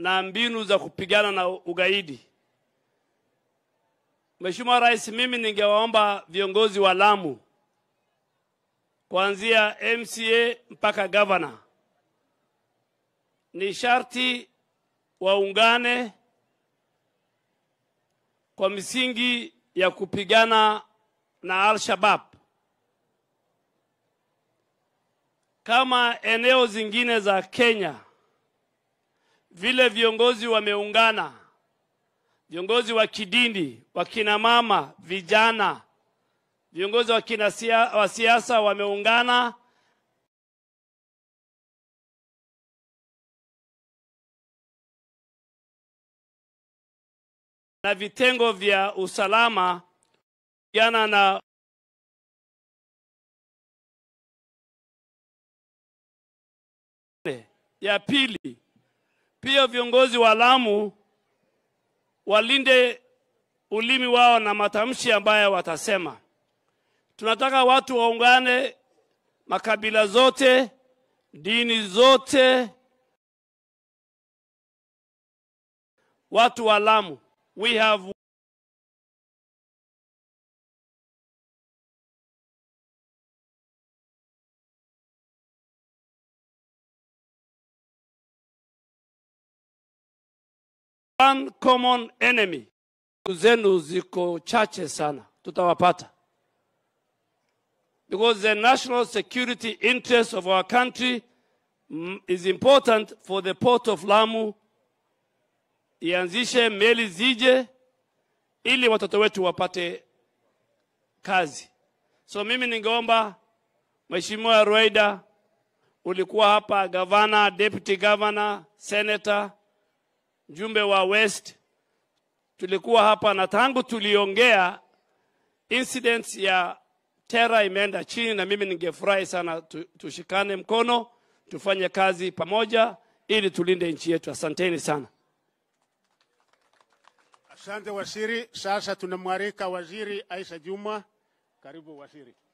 na mbinu za kupigana na ugaidi. Mheshimiwa Rais, mimi ningewaomba viongozi wa Lamu kuanzia MCA mpaka gavana, ni sharti waungane kwa misingi ya kupigana na Al-Shabaab kama eneo zingine za Kenya vile viongozi wameungana, viongozi wa kidini, wakina mama, vijana, viongozi wa kina sia- wa siasa wameungana na vitengo vya usalama kupigana na ya pili, pia viongozi wa Lamu walinde ulimi wao na matamshi ambayo watasema. Tunataka watu waungane, makabila zote, dini zote, watu wa Lamu. We have one common enemy. Siku zenu ziko chache sana, tutawapata because the national security interest of our country mm, is important for the port of Lamu ianzishe meli zije ili watoto wetu wapate kazi. So mimi ningeomba Mheshimiwa Rueda, ulikuwa hapa, gavana, deputy governor, senator, mjumbe wa West, tulikuwa hapa na tangu tuliongea incidents ya terror imeenda chini, na mimi ningefurahi sana tu, tushikane mkono tufanye kazi pamoja ili tulinde nchi yetu. Asanteni sana. Asante waziri. Sasa tunamwalika waziri Aisha Juma. Karibu waziri.